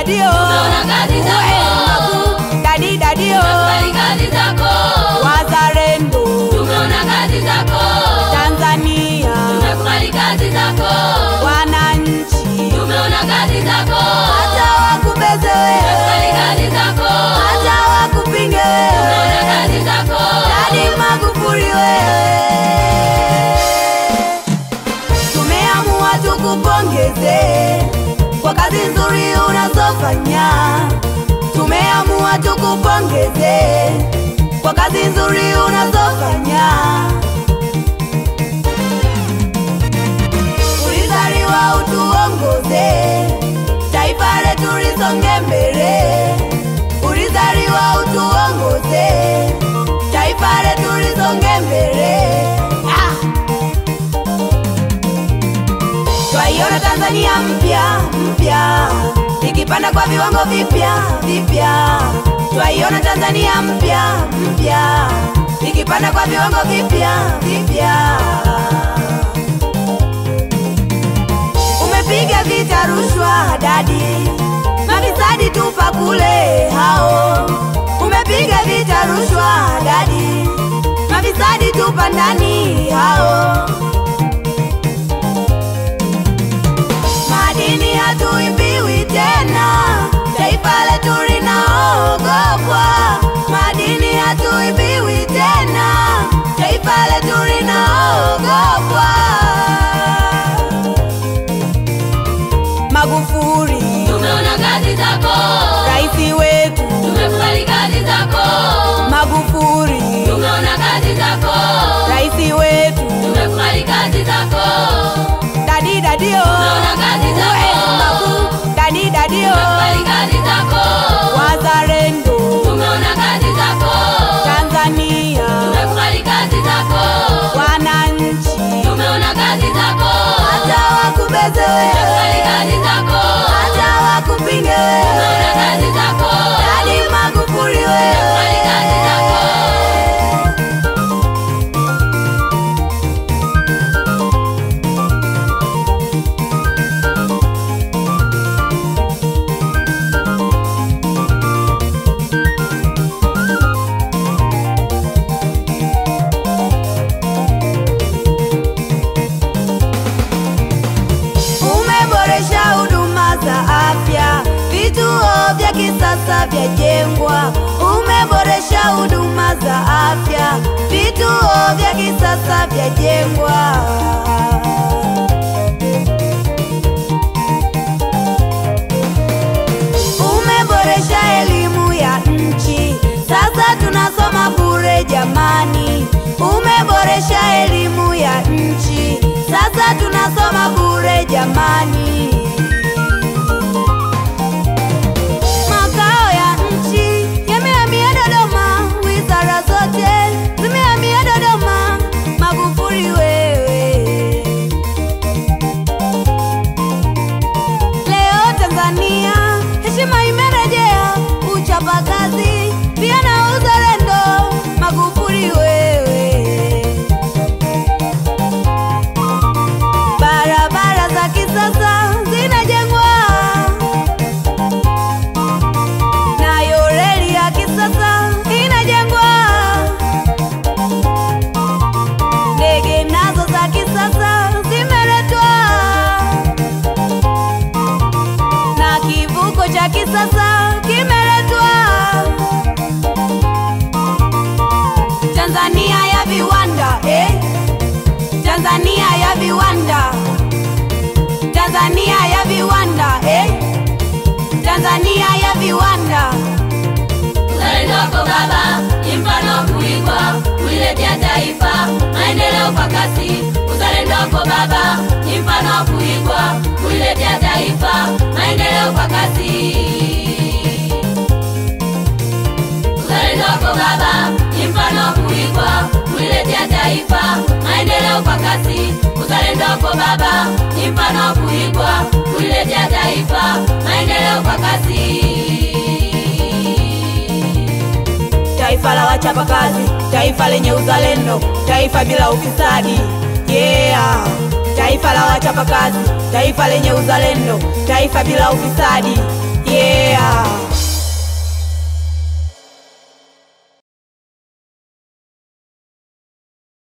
dadio Tumeona kazi zako. Uwe makuu, dadi dadio Tumekubali kazi zako. wazalendo Tumeona kazi zako. Tanzania Tumekubali kazi zako. wananchi Tumeona kazi zako. hata wakubeze Tumekubali wewe kazi zako. hata wakupinge Tumeona wewe kazi zako. Dadi Magufuli wewe, tumeamua tukupongeze kwa kazi nzuri unazofanya. Tumeamua tukupongeze kwa kazi nzuri unazofanya. Ulizaliwa utuongoze, taifa letu lisonge mbele. Ulizaliwa utuongoze, taifa letu lisonge mbele. Ah! Twaiona Tanzania mpya mpya ikipanda kwa viwango vipya vipya. Twaiona Tanzania mpya mpya ikipanda kwa viwango vipya vipya. Umepiga vita rushwa dadi, mafisadi tupa kule hao. Umepiga vita rushwa dadi, mafisadi tupa ndani hao. Madini hatuibiwi tena, taifa letu linaogopwa. Madini hatuibiwi tena, taifa letu linaogopwa. Magufuli, Tumeona kazi zako. rais wetu Tumekubali kazi zako. Magufuli, Tumeona kazi zako. rais wetu Tumekubali kazi zako. dadi dadio, Tumeona kazi zako. Uwe makuu, dadi dadio, Tumekubali kazi zako. wazalendo Tumeona kazi zako. Tanzania, Tumekubali kazi zako. wananchi Tumeona kazi zako. hata wakubeze Tumekubali wewe, kazi zako. hata wakupinge Tumeona wewe, kazi zako. dadi Magufuli Tumekubali kazi zako. wewe. Umeboresha huduma za afya, vituo vya kisasa vyajengwa. Umeboresha huduma za afya, vituo vya kisasa vyajengwa. Umeboresha elimu ya nchi, sasa tunasoma bure jamani. Umeboresha elimu ya nchi, sasa tunasoma bure jamani. Makao ya nchi yamehamia Dodoma, wizara zote zimehamia Dodoma. Magufuli wewe Leo Tanzania heshima imerejea, uchapakazi pia na uzalendo. Magufuli wewe, barabara za kisasa zinajengwa, nayo reli ya kisasa inajengwa, ndege nazo za kisasa zimeletwa na kivuko cha kisasa kimeletwa. Tanzania ya viwanda eh? Tanzania ya viwanda, Tanzania ya viwanda eh? Tanzania ya viwanda. Uzalendo wako baba ni mfano wa kuigwa, kuliletea taifa maendeleo kwa kasi. Uzalendo wako baba ni mfano wa kuigwa, kuliletea taifa maendeleo kwa kasi. Uzalendo wako baba ni mfano wa kuigwa, kuliletea taifa maendeleo kwa kasi. Uzalendo wako baba ni mfano wa kuigwa, kuliletea taifa maendeleo kwa kasi. Taifa la wachapakazi, taifa lenye uzalendo, taifa bila ufisadi. Yeah, taifa la wachapakazi, taifa lenye uzalendo, taifa bila ufisadi. yeah.